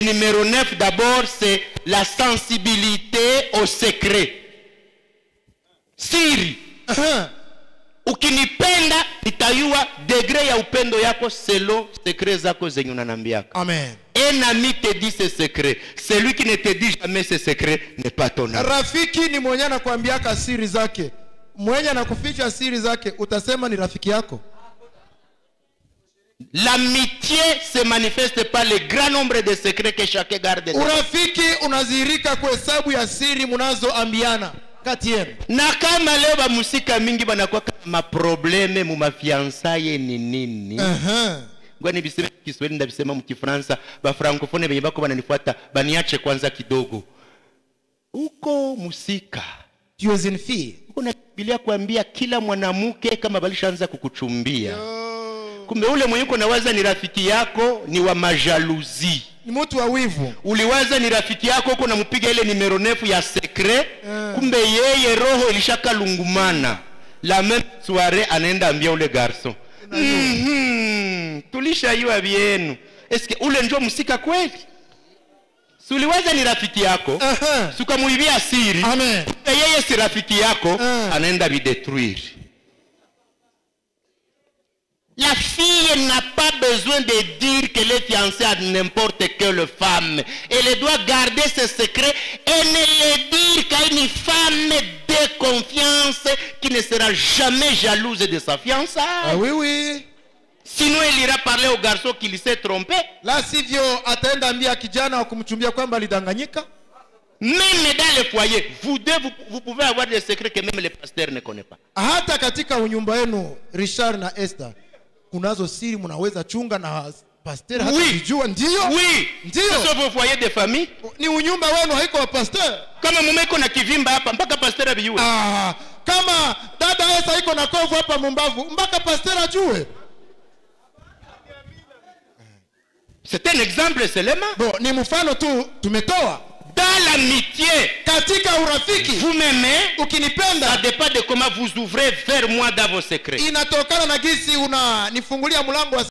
numéro 9 d'abord c'est la sensibilité au secret siri Aha. ukinipenda nitayua degre ya upendo yako selo sekre zako zenye unanambiaka amen un ami te dit ce secret celui qui ne te dit jamais ce secret n'est pas ton ami rafiki ni mwenye anakuambiaka siri zake mwenye anakuficha siri zake utasema ni rafiki yako l'amitié se manifeste par le grand nombre de secrets que chacun garde urafiki unadhihirika kwa hesabu ya siri mnazoambiana kati yenu na kama leo bamusika mingi banakuwa kama maprobleme mu mafiansaye ni nini Aha. ngoja nibiseme kiswahili ndabisema mkifransa bafrankofone benye bako bananifuata baniache kwanza kidogo huko musika Tu es une fille. huko na bibilia kuambia kila mwanamke kama balishaanza kukuchumbia kumbe ule mwenye uko nawaza ni rafiki yako ni wa majaluzi ni mtu wa wivu uliwaza ni rafiki yako huko nampiga ile nimero nefu ya sekre kumbe yeye roho ilishakalungumana la meme soire anaenda ambia ule garson mm-hmm. tulishaiwa vyenu eske ule njo msika kweli suliwaza ni rafiki yako Aha. sukamuibia siri Amen. kumbe yeye si rafiki yako Ah. anaenda videtruire La fille n'a pas besoin de dire qu'elle est fiancée à n'importe quelle femme. Elle doit garder ce secret et ne le dire qu'à une femme de confiance qui ne sera jamais jalouse de sa fiançaille. Ah, oui oui Sinon, elle ira parler au garçon qui s'est trompé. la sivyo ataenda ambia kijana wa kumchumbia kwamba alidanganyika Même dans le foyer, vous deux, vous, vous pouvez avoir des secrets que même le pasteur ne connaît pas. hata katika unyumba wenu richard na esther kunazo siri mnaweza chunga na pasteur hata Oui. kijua ndio Oui, Ndio. ce sont vos foyers de famille. ni unyumba wenu haiko wa pasteur Kama mume iko na kivimba hapa mpaka pasteur abijue. ah, kama dada esa iko na kovu hapa mumbavu mpaka pasteur ajue C'est un exemple seulement. bo ni mfano tu tumetoa Dans l'amitié, katika urafiki vous m'aimez, ça ukinipenda dépend de comment vous ouvrez vers moi dans vos secrets. inatokana na gisi unanifungulia mlango wa